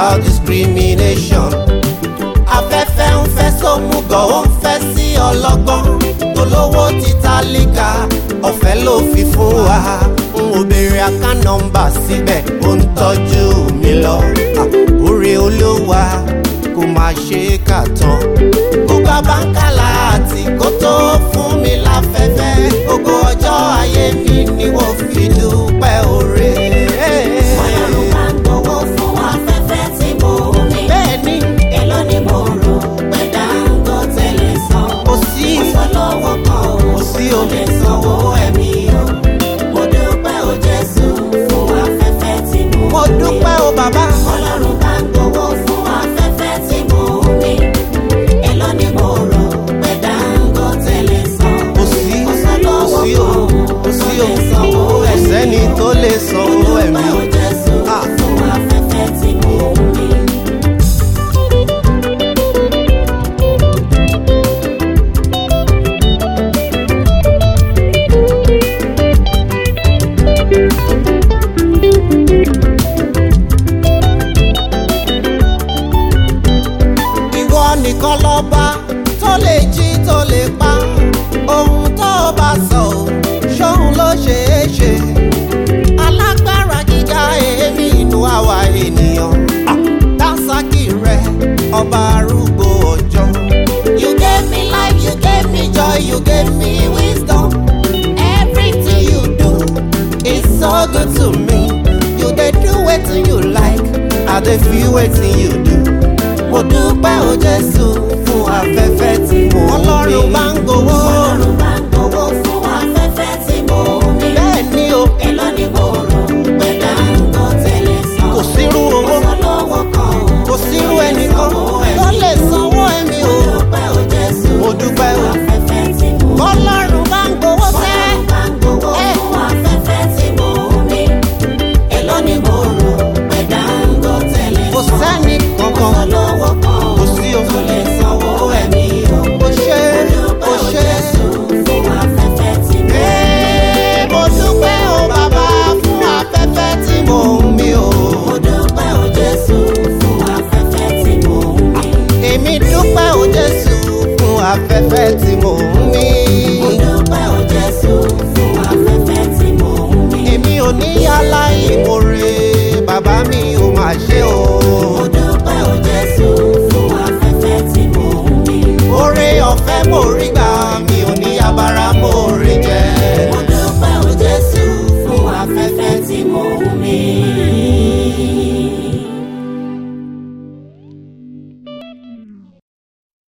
without discrimination. afẹ́fẹ́ ń fẹ́ sómùgọ̀ ó ń fẹ́ sí ọlọ́gbọ́n tolówó títa líka ọ̀fẹ́ ló fi fún wa n ò béèrè àká nọ́mbà síbẹ̀ ó ń tọ́jú mi lọ Ah, oore olówà kò máa ṣe é kà tán kó gbá báńkálà àti kó tó fún mi láfẹ́fẹ́ gbogbo ọjọ́ ayé mi ni wọ́n fi dúpẹ́ oore. Ọlọ́run máa ń gbowó fún afẹ́fẹ́ tí mo mí. bẹ́ẹ̀ ni Èló ni mo rò pé Dangote lè san? kò sí Kò lọ́wọ́ kan o, Kò sí o. kò lè sanwó ẹ̀mí o. Mo dúpẹ́ o Jésù fún afẹ́fẹ́ tí mo mo mí. dúpẹ́ o bàbá. Ọlọ́run máa ń gbowó fún afẹ́fẹ́ tí mo mí. Èló ni mo rò pé Dangote lè san? kò sí Kò kò lọ́wọ́ sí o kan kò sí o lè sanwó kò ẹ̀mí sẹ́ni o. tó lè san owó ẹ̀mí Mo o. dúpẹ́ o Jésù Ah. fún afẹ́fẹ́ tí mo mí. ìwọ nìkan lọ́ba tó lè jí tó lè pa ohun tó bá sọ ò ṣóun ló ṣe é ṣe alágbára gíga èémí inú àwa ènìyàn Ah, dásàkì rẹ ọba arúgbó ọjọ́. you gave me life you gave me joy you gave me wisdom everything you do is so good to me you dey do wetin you like i dey feel wetin you do mo dúpẹ́ o jésù fún afẹ́fẹ́ tí mo ní. ọlọ́run bá ń gbowó. Ọlọ́run máa ń gbowó fún afẹ́fẹ́ tí mo mí. bẹ́ẹ̀ ni o Èló ni mo rò pé Dangote lè san? kò sírú owó Kò lọ́wọ́ kan o, kò sírú ẹnìkan tó lè sanwó ẹ̀mí mo o. dúpẹ́ o Jésù mo dúpẹ́ o. fún afẹ́fẹ́ tí mo mí. ọlọ́run bá ń gbowó sẹ́. Ọlọ́run máa ń gbowó Eh. fún afẹ́fẹ́ tí mo mí. Èló ni mo rò pé Dangote lè kò san? sẹ́ni Kò kankan lọ́wọ́ kan o, Kò sí o. tó lè sanwó ẹ̀mí o. kò ṣe kò ṣe. Ee, mo dúpẹ́ o bàbá fún afẹ́fẹ́ tí mo ń mí o. èmi dúpẹ́ o jésù fún afẹ́fẹ́ tí mo ń mí. èmi ò ní yálà ìmoore bàbá mi ò máa ṣe o. oore ọ̀fẹ́ mo rí gbà mi ò ní abara mo rí jẹ. Afẹ́fẹ́ tí mo ń mí.